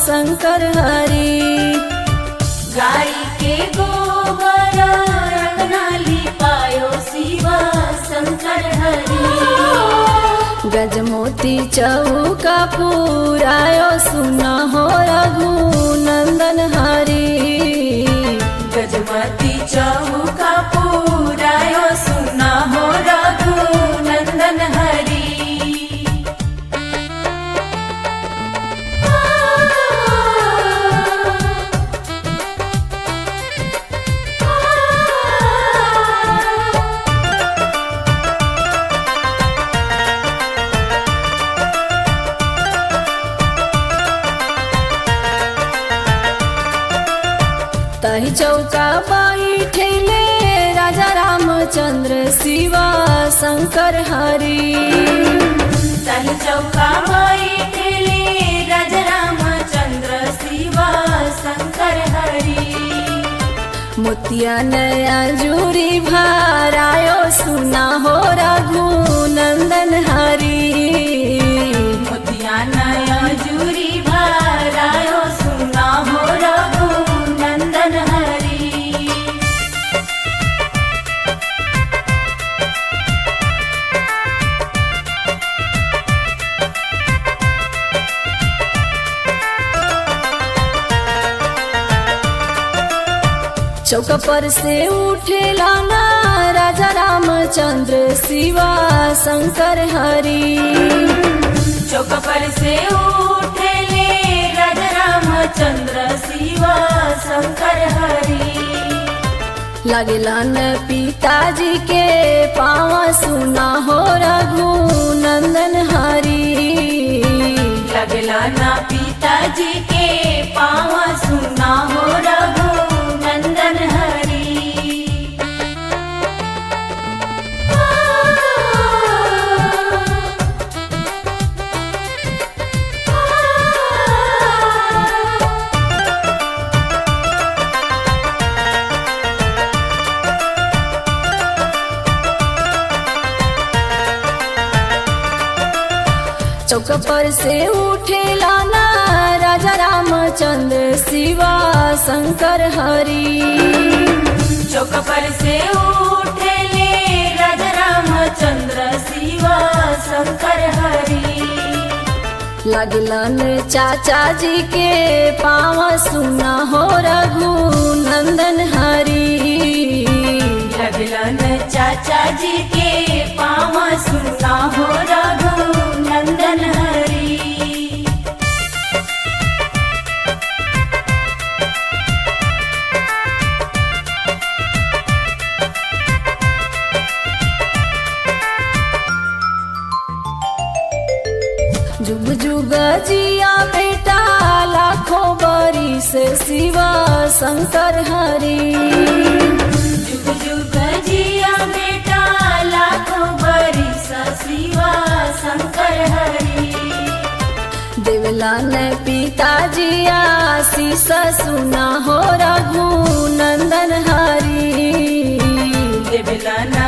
शंकर हरि गाय के गोबर अंगना लिपायो शिवा शंकर हरि गजमोती चौका पुरायो सुन हो रघुनंदन हरि गजमती चौका पुरायो सुना हो रघु नंदन हरि तही चौका बैठेले राजा रामचंद्र शिवा शंकर हरि तही चौका बैठेले राजा रामचंद्र शिवा शंकर हरि मोतिया नया जूरी भरायो सुना हो रघुनंदन हरि मोतिया नया जूरी भरायो सुना हो रघु नंदन हरि चौक पर से उठेला ना राजा रामचंद्र शिवा शंकर हरि चौक पर से उठले राजा रामचंद्र शिवा शंकर हरि लगलन पिताजी के पाँव सुना हो रघुनंदन हरि लगला ना पिताजी के पाँव सुना हो रघु नंदन हरि चौक पर से उठेला ना राजा रामचंद्र शिवा शंकर हरि चौक पर से उठले राजा रामचंद्र शिवा शंकर हरि लगलन चाचा जी के पाँव सुना हो रघुनंदन हरि लगलन चाचा जी के पाँव सुना हो रघु नंदन हरि जुग जुग जिया बेटा लाखों बरिस शिवा शंकर हरि जुग जुग जिया बेटा लाखों बरिस शिवा शंकर हरि देवलन पिताजी आशीष सुना हो रघुनंदन हरि देवलन